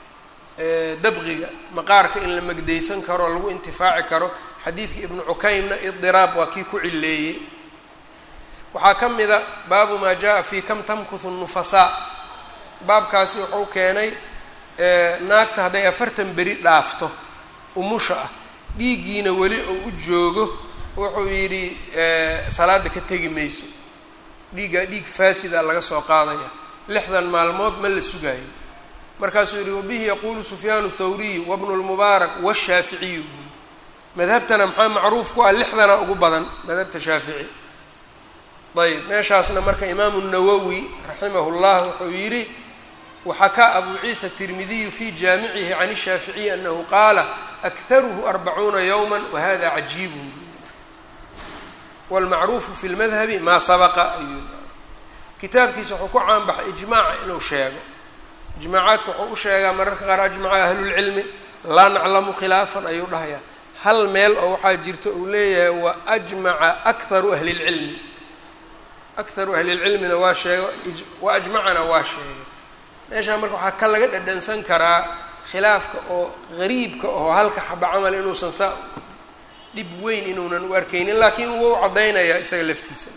dabqiga maqaarka in la magdaysan karo o lagu intifaaci karo xadiidkii ibnu cukaymna idiraab waa kii ku cileeyey waxaa ka mid a baabu maa jaa fii kam tamkuthu nufasaa baabkaasi wuxuu keenay naagta hadday afartan beri dhaafto umusha ah dhiiggiina weli oo u joogo wuxuu yidhi salaada ka tegi mayso dhiiggaa dhiig faasida laga soo qaadaya lixdan maalmood ma la sugaayo markaasuu yihi wabihi yaquulu sufyaanu thawriy wabnu lmubaarak washaaficiyu madhabtana maxaa macruuf ku ah lixdana ugu badan madhabta shaafici ayb meeshaasna marka imaamu nawowi raximahu llah wuxuu yidhi waxakaa abu ciisa tirmidiyu fi jaamicihi can shaaficiyi anahu qaala akharuhu arbacuuna yowma wahada cajiibun wاlmacruufu fi lmadhabi maa sabaqa ayuu kitaabkiisa wuxuu ku caanbaxay ijmaaca inuu sheego ijmaacaadka wuxuu u sheegaa mararka qaar ajmaca ahlulcilmi laa naclamu khilaafan ayuu dhahayaa hal meel oo waxaa jirta uu leeyahay wa ajmaca akharu ahli lcilmi akharu ahlilcilmina waa sheego wa ajmacana waa sheegay meeshaa marka waxaa ka laga dhadhansan karaa khilaafka oo gariibka oo halka xaba camal inuusan saa dhib weyn inuunan u arkaynin laakiin wuu caddaynayaa isaga laftiisa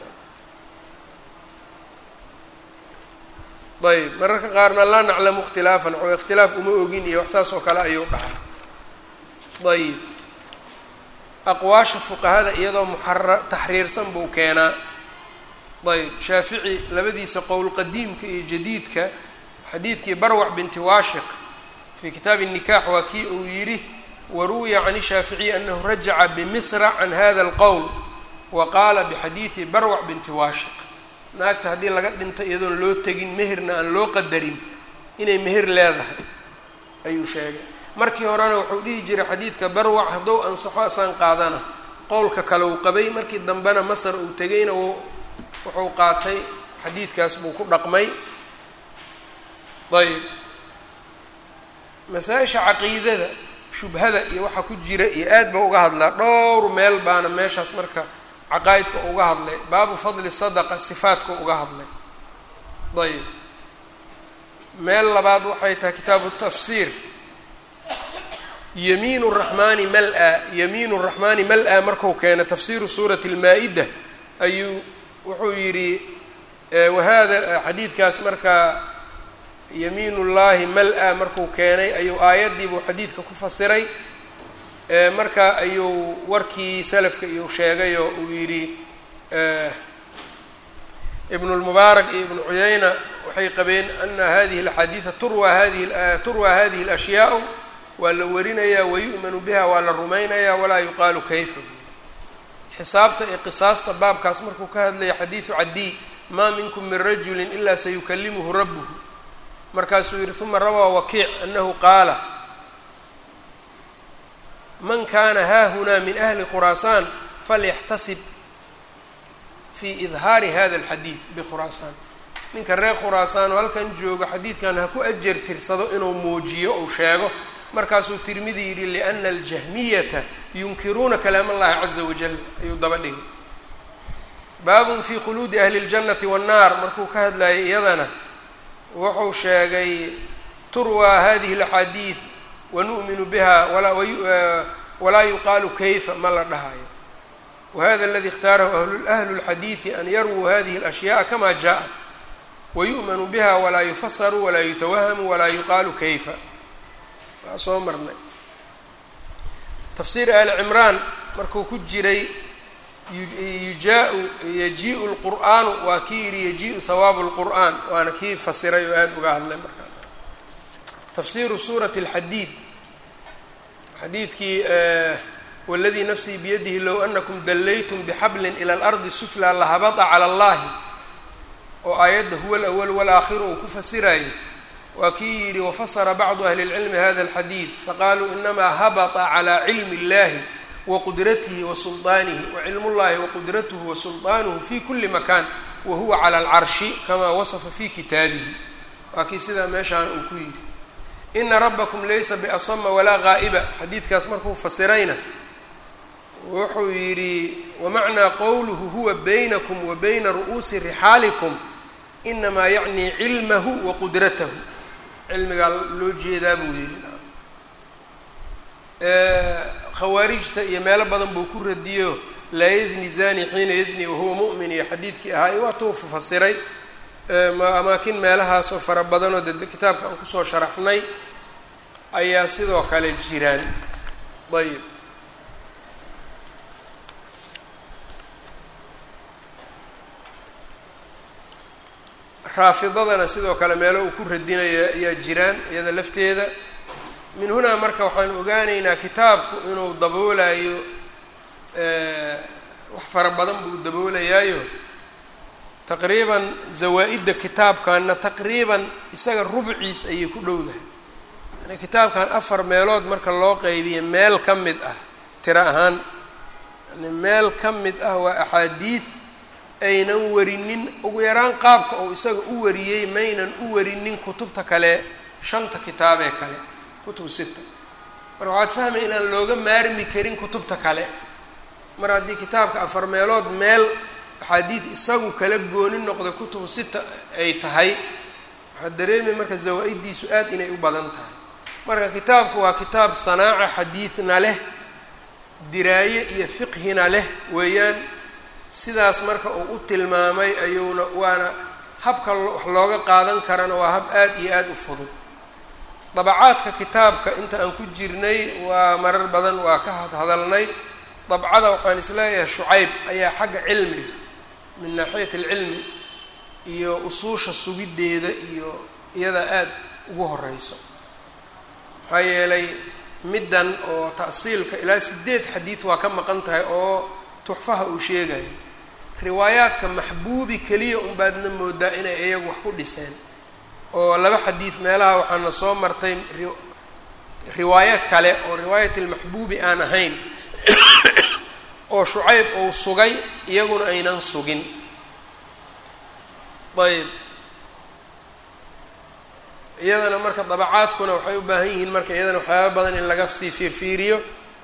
ayb mararka qaarna laa naclamu ikhtilaafan oo ikhtilaaf uma ogin iyo wax saas oo kale ayuu dhahaa ayb aqwaasha fuqahada iyadoo muxara taxriirsan buu keenaa ayb shaafici labadiisa qowl qadiimka iyo jadiidka xadiidkii barwac binti waashiq fii kitaabi الnikax waa kii uu yidhi waruwiya can الshaaficiyi anahu rajaca bimisra can hada اlqowl wa qaala bixadiidi barwac binti waashiq naagta haddii laga dhinto iyadoon loo tegin meherna aan loo qadarin inay meher leedahay ayuu sheegay markii horena wuxuu dhihi jiray xadiidka barwac hadduu ansaxo asaan qaadana qowlka kale uu qabay markii dambena masar uu tegayna wuxuu qaatay xadiidkaas buu ku dhaqmay ayb masaa-isha caqiidada shubhada iyo waxa ku jira iyo aad ba uga hadlaa dhowr meel baana meeshaas marka caqaa'idka uga hadlay baabu fadli sadaqa sifaatka uga hadlay ayb meel labaad waxay tahay kitaabu tafsiir yamiin raxmaani mal-a yamiin raxmaani mal-a marku keena tafsiiru suurati lmaa-ida ayuu wuxuu yidhi wahada xadiidkaas markaa yamiin ullaahi mal-a markuu keenay ayuu aayaddiibuu xadiidka ku fasiray marka ayuu warkii salafka iyuu sheegay oo uu yidhi ibnu lmubaarak iyo ibnu cuyayna waxay qabeen ana hadihi alaxaadiida turwa hadihi turwa hadihi alashyaau waa la warinayaa wayu'manu biha waa la rumaynayaa walaa yuqaalu kayfa xisaabta ee qisaasta baabkaas markuu ka hadlaya xadiidu cadiy maa minkum min rajuli ilaa sayukalimuhu rabbuhu markaasuu yihi uma rawaa wakiic anahu qaala man kana haahunaa min ahli khuraasaan falyaxtasib fi idhaari hada alxadiid bikhuraasaan ninka reer khuraasaan oo halkan joogo xadiidkan ha ku ajar tirsado inuu muujiyo ou sheego markaasuu tirmidi yidhi liana aljahmiyata yunkiruuna kalaam allahi caza wajal ayuu daba dhigay baabun fi khuluudi ahli اljannati waannaar markuu ka hadlayay iyadana wuxuu sheegay turwa hadihi اlaxaadiid wanu'minu biha walaa yuqaalu kayfa ma la dhahayo wahada aladi اkhtaarahu ahlu اlxadiidi an yarwuu hadihi اlashyaءa kama jaءat wayu'manu biha walaa yufasaru walaa yutawahamu walaa yuqaalu kayfa waa soo marnay tafsiir ali cimraan markuu ku jiray yujaa yaji-u lqur'aanu waa kii yidhi yaji-u hawaabu lqur'aan waana kii fasiray oo aada uga hadlay markaa tafsiiru suurati alxadiid xadiidkii waladii nafsii biyadihi low anakum dallaytum bixablin ila alardi suflaa lahabata cala allahi oo aayadda huwa alawal walaakhiru uu ku fasirayay waa kii yidhi wafasara bacdu ahli اlcilmi hada alxadiid faqaaluu inamaa habata calى cilmi اllahi waqudratih wasulطaanihi wacilm اllahi waqudrathu wasulطaanuhu fi kuli makan wahuwa calى اlcarshi kamaa wasafa fi kitaabihi waa kii sidaa meeshaan uu ku yidhi ina rabakum laysa biasama walaa gaa'iba xadiidkaas markuu fasirayna wuxuu yidhi wamacnaa qowluhu huwa baynakum wa bayna ru'uusi rixaalikum inamaa yacni cilmahu wa qudratahu cilmigaa loo jeedaa buu yidhi khawaarijta iyo meelo badan buu ku radiyo laa yazni zani xiina yazni wahuwa mu'min iyo xadiidkii ahaa iyo waatuu fasiray amaakin meelahaasoo fara badanoo de kitaabka aan kusoo sharaxnay ayaa sidoo kale jiraan ayb raafidadana sidoo kale meelo uu ku radinayo ayaa jiraan iyada lafteeda min hunaa marka waxaan ogaanaynaa kitaabku inuu daboolayo wax fara badan buu daboolayaayo taqriiban zawaa-idda kitaabkanna taqriiban isaga rubciis ayay ku dhowdahay yani kitaabkan afar meelood marka loo qeybiya meel ka mid ah tiro ahaan yani meel ka mid ah waa axaadiid aynan warinin ugu yaraan qaabka oo isaga u wariyey maynan u warinin kutubta kale shanta kitaabee kale kutub sita marka waxaad fahmaya inaan looga maarmi karin kutubta kale mar haddii kitaabka afar meelood meel axaadiid isagu kala gooni noqda kutubu sita ay tahay waxaad dareemay marka zawaa-iddiisu aad inay u badan tahay marka kitaabku waa kitaab sanaaca xadiidna leh diraaye iyo fiqhina leh weeyaan sidaas marka uu u tilmaamay ayuuna waana habka wax looga qaadan karana waa hab aad iyo aada u fudud dabacaadka kitaabka inta aan ku jirnay waa marar badan waa ka hadalnay dabcada waxaan isleeyahay shucayb ayaa xagga cilmiga min naaxiyat alcilmi iyo usuusha sugiddeeda iyo iyada aada ugu horeyso maxaa yeelay middan oo ta'siilka ilaa sideed xadiid waa ka maqan tahay oo tuxfaha uu sheegayo riwaayaadka maxbuubi keliya unbaadna moodaa inay iyagu wax ku dhiseen oo laba xadiid meelaha waxaana soo martay riwaayo kale oo riwaayat almaxbuubi aan ahayn oo shucayb uu sugay iyaguna aynan sugin ayb iyadana marka dabacaadkuna waxay u baahan yihiin marka iyadana waxyaaba badan in laga sii fiirfiiriyo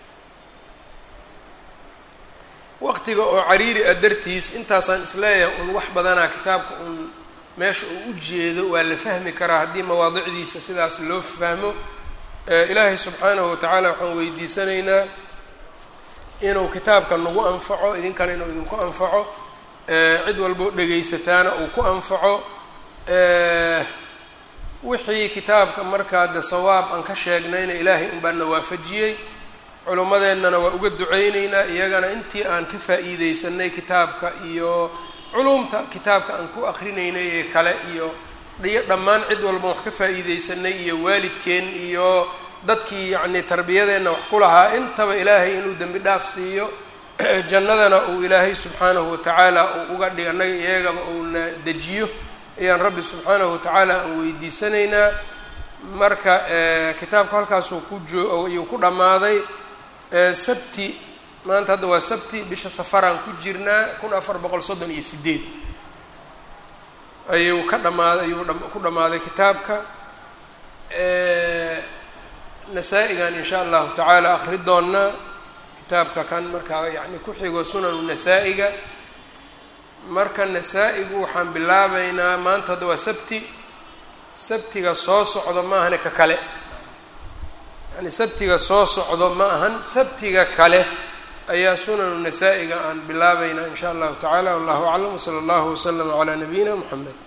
waqtiga oo cariiri a dartiis intaasaan isleeyahay un wax badanaa kitaabka un meesha uu u jeedo waa la fahmi karaa haddii mawaadicdiisa sidaas loo fahmo ilaahay subxaanahu watacaala waxaan weydiisanaynaa inuu kitaabka nagu anfaco idinkana inuu idinku anfaco cid walboo dhegaysataana uu ku anfaco wixii kitaabka markaa de sawaab aan ka sheegnayna ilaahay un baana waafajiyey culummadeennana waa uga duceyneynaa iyagana intii aan ka faa'iideysanay kitaabka iyo culumta kitaabka aan ku akrinaynay ee kale iyo iyo dhammaan cid walba wax ka faa'iideysanay iyo waalidkeen iyo dadkii yacnii tarbiyadeenna wax ku lahaa intaba ilaahay inuu dembi dhaaf siiyo jannadana uu ilaahay subxaanahu watacaala uu uga dhig annaga iyagaba uuna dejiyo ayaan rabbi subxaanahu watacaala aan weydiisanaynaa marka kitaabku halkaasuu ku joo ayuu ku dhammaaday sabti maanta hadda waa sabti bisha safaraan ku jirnaa kun afar boqol soddon iyo sideed ayuu ka dhammaaday ayuu ku dhammaaday kitaabka nasaa-igan insha allahu tacaala akri doonnaa kitaabka kan markaa yacni ku xigo sunanu nasaa-iga marka nasaa-igu waxaan bilaabaynaa maanta hadda waa sabti sabtiga soo socdo ma ahane ka kale yani sabtiga soo socdo ma ahan sabtiga kale ayaa sunanu nasaa-iga aan bilaabaynaa in sha allahu tacala wallahu aclam wsala allahu waslama calaa nabiyina moxamed